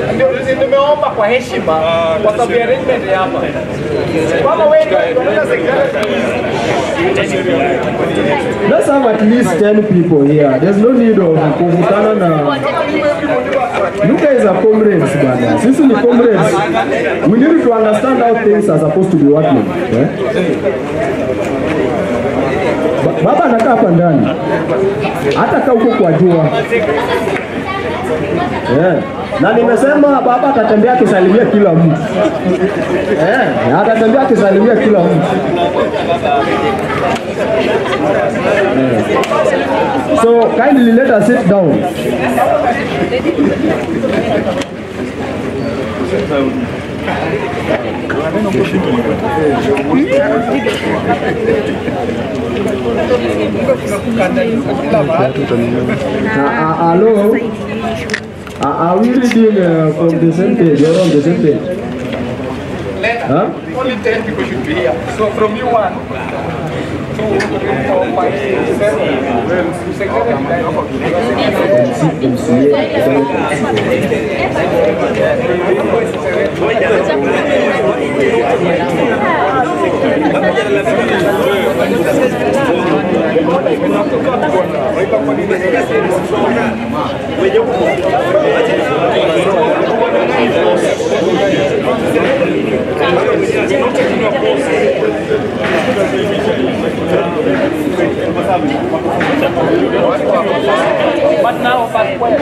ndio nimeomba kwa heshima kwa sababu ya arrangement ya hapa. Kama wewe ndio unaenda secretary Let's have at least 10 people here. There's no need of kuvutana na You guys are comrades bana. Sisi ni comrades. We need to understand how things are supposed to be working. Eh? Ba- Baba anakaa hapa ndani. Hata kaa huko kwa jua. Eh. Na nimesema baba atatembea akisalimia kila mtu. Eh, atatembea akisalimia kila mtu. So kindly let us sit down. Uh, uh, hello. Uh, are we reading uh, from the same page or on the same page? Huh? only 10 people should be here. So from you one, two, three, four, five, six, seven. Secretary, But now, but where?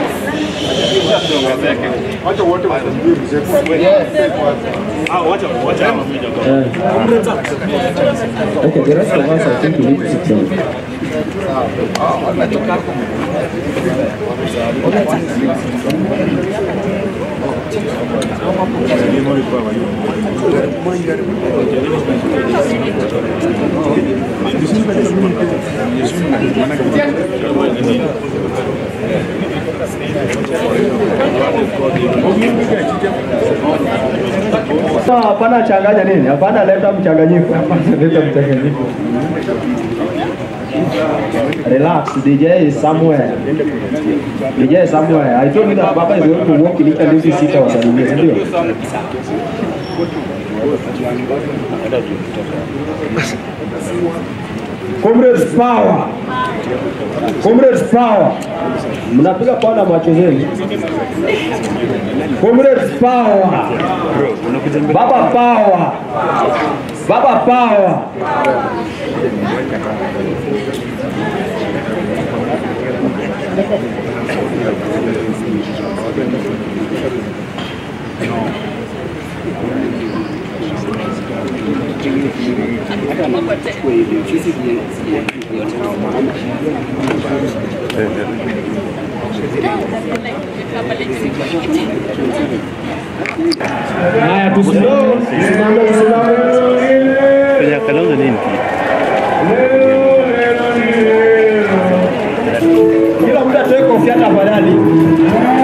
Okay, the rest of us, I think we need to sit down. Sasa hapana changanya nini? Hapana leta mchanganyiko. Hapana leta mchanganyiko. Relax, DJ is somewhere. DJ is somewhere. I told you that Baba is going to walk in each and every seat wasalimie, si ndio? Comrades power. Comrades power. Mnapiga kwana macho zenu. Comrades power. Baba power. Baba power. Haya tusimame, tusimame, tusimame. Kwenye kalauza nini? Kila mtu atoe kofia tafadhali.